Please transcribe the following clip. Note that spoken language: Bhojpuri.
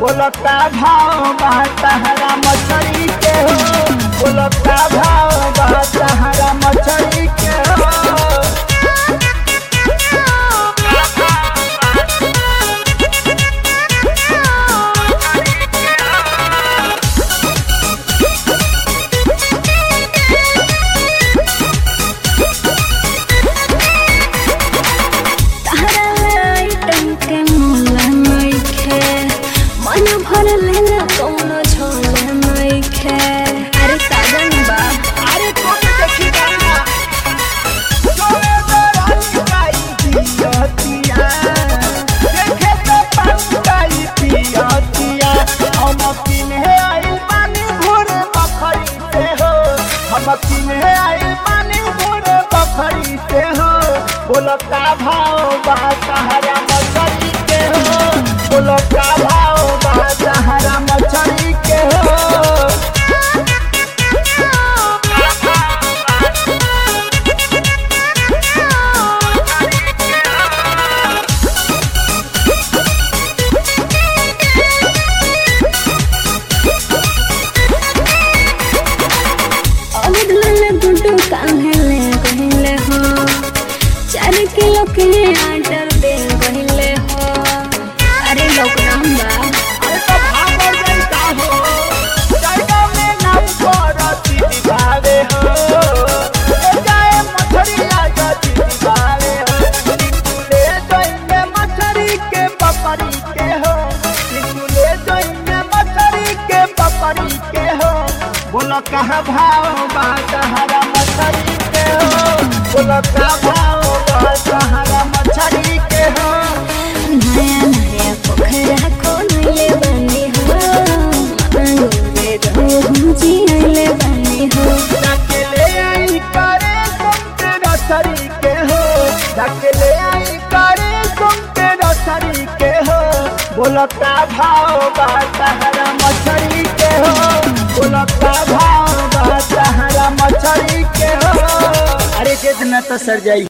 बोलता भाव बा तहरा मछली के हो बोलता भाव बा तहरा मछली के हो तहरा आइटम के मोला नइखे मन भर लेना कौनो झोला नइखे अरे साजन बा अरे कौन देखी गाना तोरे दरानी गाई पियतिया देखे तो पंगाई पियतिया हम किने आई पानी घोर बखरी से हो हम किने आई पानी घोर बखरी से हो बोलता भाव बा सहारा मछली के हो बोलता भाव बा सहारा मछली के हो अमित लाल गुड्डू कान्हले कहिले हो चार किलो के आटर दे कहिले हो अरे लॉकडाउन बा अरे तो भागल जाइता हो जाइता में नाम करती दिखावे हो ले जाए मछरिया गति दिखावे हो ले जाइए मछरी के पपरी के हो ले जाइए मछरी के पपरी के हो बोलो कहाँ भाव बा तहरा मछरी के हो बोलो कहाँ भाव बा तहरा मछरी के हो नया नया पोखरा खोलले बनी हो मांगोरे रहूं जियले बनी हो डकले आई करे सुनते रसरी के हो डकले आई करे सुनते रसरी के हो बोलता भाव बा तहरा मछली के हो बोलता भाव बा तहरा मछली के हो अरे कितना तो सर जाई